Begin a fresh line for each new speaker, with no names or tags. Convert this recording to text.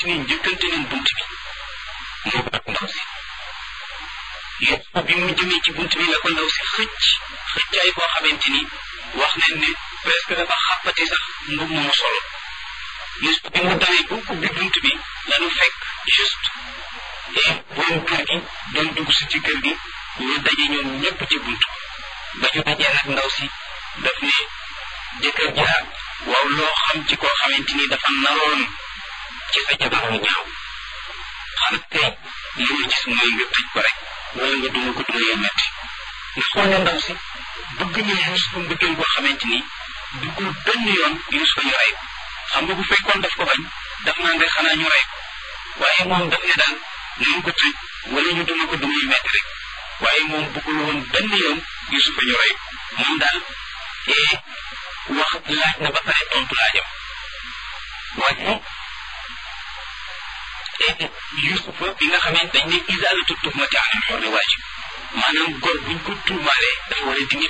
ni njëkkante nañ bunt bi moo ak ndaw si yëpp bi mu jëmee ci bunt bi la ko ndaw si xëcc xëccaay boo xamante ni wax nañ ne presque dafa xàppati sax mbub mu mu solo juste bi mu dawee bu ubbi bunt bi lanu fekk juste et borom kër gi doon dugg si ci kër gi ñu daje ñoom ñëpp ci bunt ba ñu dajee nag ndaw si daf ne jëkkër ja waaw loo xam ci koo xamante ni dafa naroon ci sa jabar mu ñaaw xanaa tey li ma gis mooy nga tëj ko rek wala nga duma ko duma yu metti nga xool ne ndaw si bëgg na Yuusufa mbëggeel boo xamante ni duggul benn yoon Yuusufa ñu rey ko xam nga bu fekkoon daf ko bañ daf naan rek xanaa ñu rey ko waaye moom daf ne daal nañu ko tëj wala ñu duma ko duma yu metti rek waaye moom bëggul woon benn yoon Yuusufa ñu rey ko moom daal ee wax laaj na ba pare tontu laajam waaye Yuusufa bi nga xamante dañ ne isaalatu tuhmati anil hurri waajib maanaam góor buñ ko tuumaalee dafa war a dindi